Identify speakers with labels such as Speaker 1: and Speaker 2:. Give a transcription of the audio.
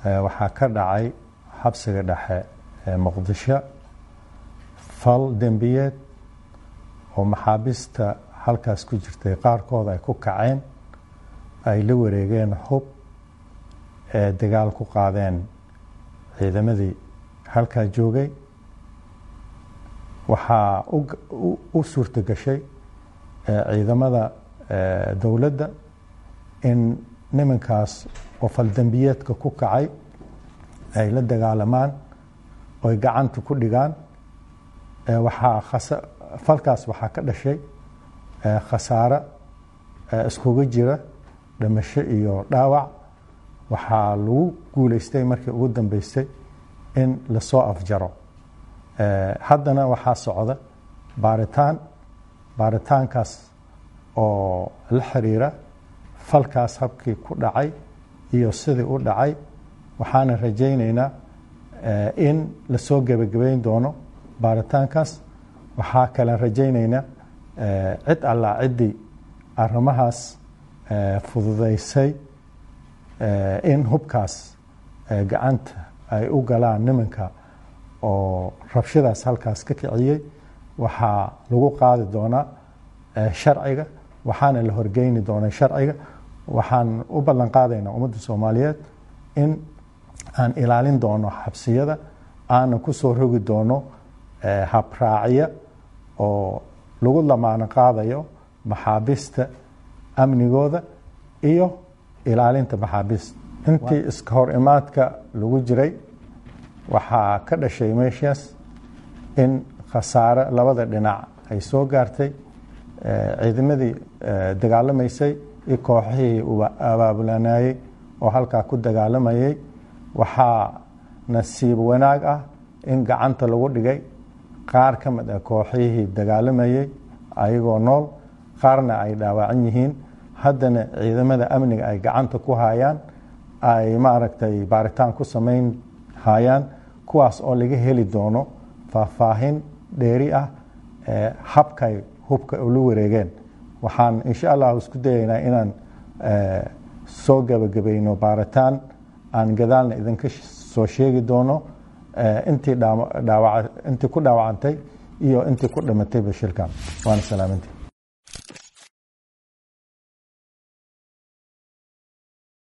Speaker 1: waxaa ka dhacay xabsiga dhexe ee muqdisho fal dembiyeed oo maxaabiista halkaas ku jirtay qaarkood ay ku kaceen ay la wareegeen hub ee dagaal ku qaadeen ciidamadii halkaa joogay waxaa u suurto gashay ciidamada dowladda in nimankaas oo faldembiyeedka ku kacay ay la dagaalamaan oy gacanta ku dhigaan waxaa falkaas waxaa ka dhashay khasaare iskuga jira dhimasho iyo dhaawac waxaa lagu guuleystay markii ugu dambeysay in lasoo afjaro haddana waxaa socda baaritaan baaritaankaas oo la xiriira falkaas habkii ku dhacay iyo sidii u dhacay waxaana rajaynaynaa in lasoo gebagabeyn doono baaritaankaas waxaa kalen rajaynaynaa cid allaa ciddii arrimahaas fududaysay in hubkaas gacanta ay u galaan nimanka oo rabshadaas halkaas ka kiciyey waxaa lagu qaadi doonaa sharciga waxaana la horgeyni doonaa sharciga waxaan u ballan qaadaynaa ummadda soomaaliyeed in aan ilaalin doono xabsiyada aanan ku soo rogi doono habraacya oo lagu lamaano qaadayo maxaabiista amnigooda iyo ilaalinta maxaabiista intii iska hor imaadka lagu jiray waxaa ka dhashay meeshaas in khasaare labada dhinac ay soo gaartay ciidamadii dagaalamaysay iyo kooxihii abaabulanayey oo halkaa ku dagaalamayay waxaa nasiib wanaag ah in gacanta lagu dhigay qaar ka mid ah kooxihii dagaalamayey ayagoo nool qaarna ay dhaawacan yihiin haddana ciidamada amniga ay gacanta ku hayaan ay maaragtay baaritaan ku samayn hayaan kuwaas oo laga heli doono faahfaahin dheeri ah habkay hubka ula wareegeen waxaan insha allah isku dayaynaa inaan soo gebagabayno baaritaan aan gadaalna idinka soo sheegi doono intii intii ku dhaawacantay iyo intii ku dhimatay bashirkan waana salaamintii